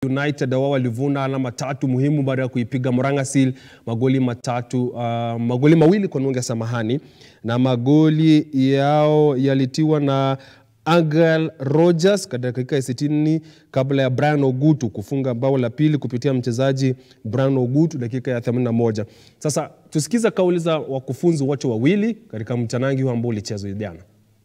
United wao walivuna alama tatu muhimu baada ya kuipiga Murang'a Seal magoli matatu uh, magoli mawili kwa nunge samahani, na magoli yao yalitiwa na Angel Rogers katika dakika ya 60 kabla ya Brian Ogutu kufunga bao la pili kupitia mchezaji Brian Ogutu dakika ya 81. Sasa tusikiza kauli za wakufunzi wote wawili katika mtanangi huu ambao ulichezwa jana.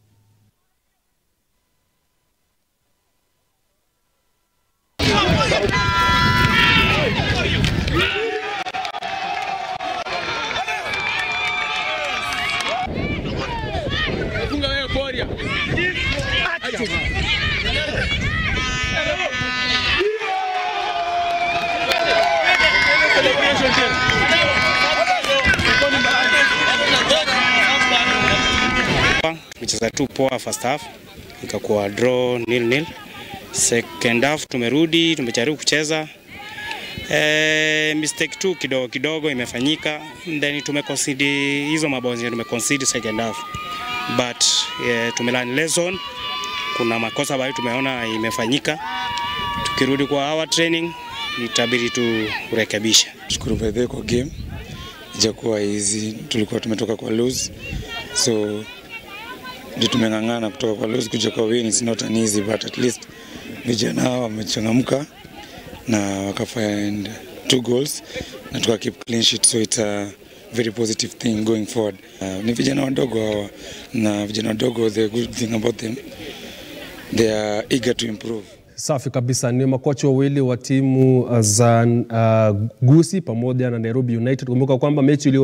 Micheza tu poa first half, ikakuwa draw nil nil. Second half tumerudi, tumejaribu kucheza eh, mistake tu kidogo kidogo imefanyika, then tumeconcede hizo mabao zenye tumeconcede second half, but eh, tumelearn lesson. Kuna makosa ambayo tumeona imefanyika, tukirudi kwa our training itabidi tu kurekebisha. Shukuru by the way kwa game, ijakuwa hizi tulikuwa tumetoka kwa lose, so ndio tumeng'ang'ana kutoka kwa lose kuja kwa win. It's not an easy but at least vijana hao wamechangamka na wakafind two goals na tuka keep clean sheet, so it's a very positive thing going forward. Uh, ni vijana wadogo hawa na vijana wadogo, the good thing about them they are eager to improve. Safi kabisa, ni makocha wawili wa timu za uh, Gusii pamoja na Nairobi United. Kumbuka kwamba mechi ilio